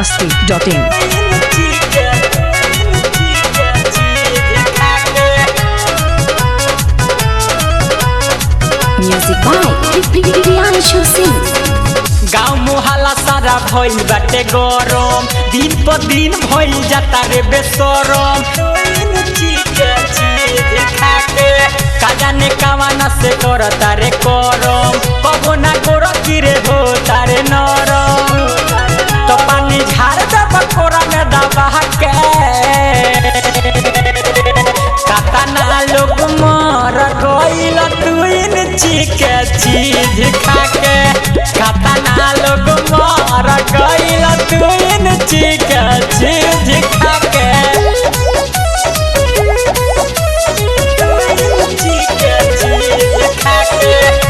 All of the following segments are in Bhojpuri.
masti.in. Music by Priyanshu Singh. गाँव मोहल्ला सारा भइल बाटे गरम दिन पर दिन भइल जाता रे बेसरम काजा ने कावाना से करता रे करम कबो ना गोर किरे हो तारे नरम तो पानी झाड़ दे बकोरा में दबा के कातना लोग मर गइल तुइन चिके चीज खाके कातना लोग मर गइल तुइन चिके चीज खाके तुइन चिके चीज खाके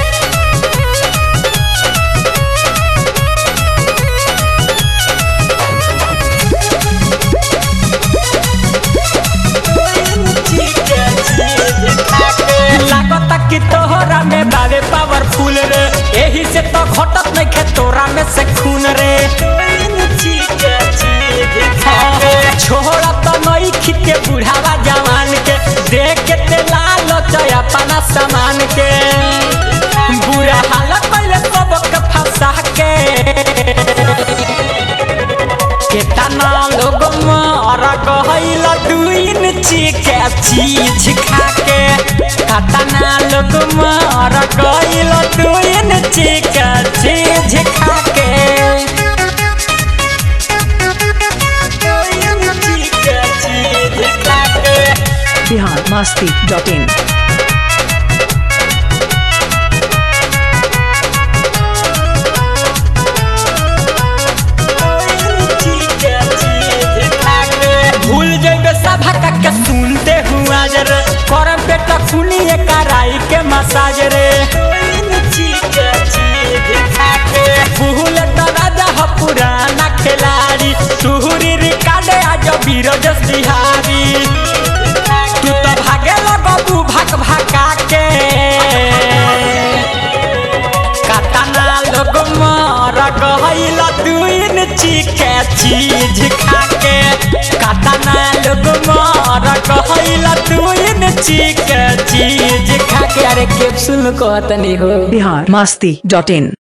लागता कि तोहरा में बावे पावरफुल रे एही से तो घटत नहीं खे तोरा में से खून रे छोड़ा तो नई खित के बुढ़ावा जवान के देख के ते लाल चया अपना सामान के बुरा हालत पहले सबक फंसा के केतना लोग मार गइल दुइन चिके चीज खाके केतना लोग मार गइल दुइन चिके चीज खाके दुइन चिके चीज खाके Bihar masti.in. भूल जइबे सभा के सुनते हुआ जर करम बेटा सुनिए कराई के मसाज रे भूल तो राजा ह पुराना खिलाड़ी तुहरी रिकार्ड आज बीरज बिहारी तू तो भागे लगबू भाग भागा के कातना लोग मार गइल दुइन चिके चीज खाके कातना लोग मार गइल दुइन चिके चीज खाके अरे कैप्सूल कहतनी हो Bihar masti.in.